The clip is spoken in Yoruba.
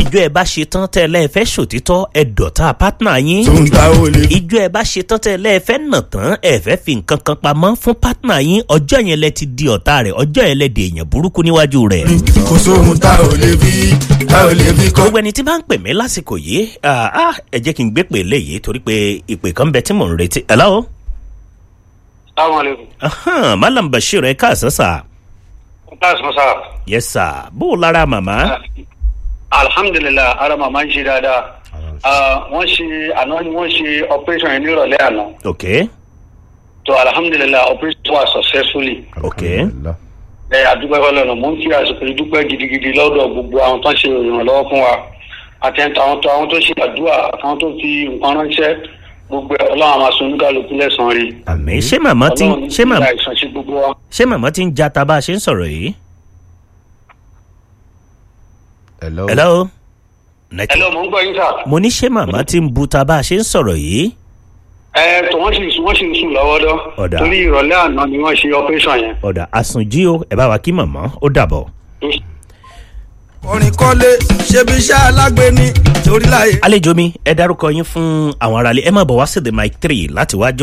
ìjọ ẹ bá ṣe tán tẹ́ ẹ lẹ́ẹ̀fẹ́ ṣòtítọ́ ẹ dọ̀tá pátánà yín tó ń ta ó lè fi. ìjọ ẹ bá ṣe tán tẹ́ ẹ lẹ́ẹ̀fẹ́ nà tán ẹ fẹ́ fi nǹkan kan pamọ́ fún pátánà yín ọjọ́ yẹn lẹ ti di ọ̀tá rẹ̀ ọjọ́ yẹn lẹ di èèyàn burúkú níwájú rẹ̀. kò sóhun tá ò lè fi tá ò lè fi kọ́. gbogbo ẹni tí bá ń pè mí lásìkò yìí ah, ah, ẹ jẹ́ kí n gbé pè léyìí torí pé ìpè kan bẹ tí mò ń retí. hello. Assalamualaikum. Ahan, malam bashir ẹ káàsán sà. Tas masa. yes sir bó o lára màmá. Alhamdulillah, ara màmá ń ṣe dáadáa. Ah, Wọ́n ṣe àná ni wọ́n ṣe operation yẹn nírọ̀lẹ́ àná. ok So alhamdulillah operation was successfully. ok Ẹ àdúpẹ́ fọlọ́nà mo ń fi àsìkò ìdúpẹ́ gidigidi lọ́dọ̀ gbogbo àwọn tó ń ṣe ìrànlọ́wọ́ fún wa. Àtẹ̀ntà àwọn tó àwọn tó ṣe àdúrà àtàwọn tó fi nǹkan ránṣẹ́ gbogbo ẹ̀ ọlọ́run àwọn aṣọ oníkàlùkù lẹ́sàn-án rí. àmì ṣé màmá ti Ọlọ́run ní ṣé màmá ìlà ìsàn sí gbogbo wa. ṣé màmá ti ń jata bá a ṣe ń sọ̀rọ̀ yìí. hello. hello. Hello, mo ń gbọ́ yín sà. mo ní ṣé màmá ti ń buta bá a ṣe ń sọ̀rọ̀ yìí. Ẹ tó wọ́n sì wọ́n sì ń sùn lọ́wọ́ dọ́. Ọ̀dà. Torí ìrọ̀lẹ́ àná ni wọ́n ṣe operation yẹn. ọ̀dà àsùnjí o ẹ bá wa kí màmá ó dàbọ̀. orin kọ́lé ṣebí iṣẹ́ alágbe ní torí láyé. àlejò mi ẹ dárúkọ yín fún àwọn aráalé ẹ má bọ̀ wá sí the mic three láti wá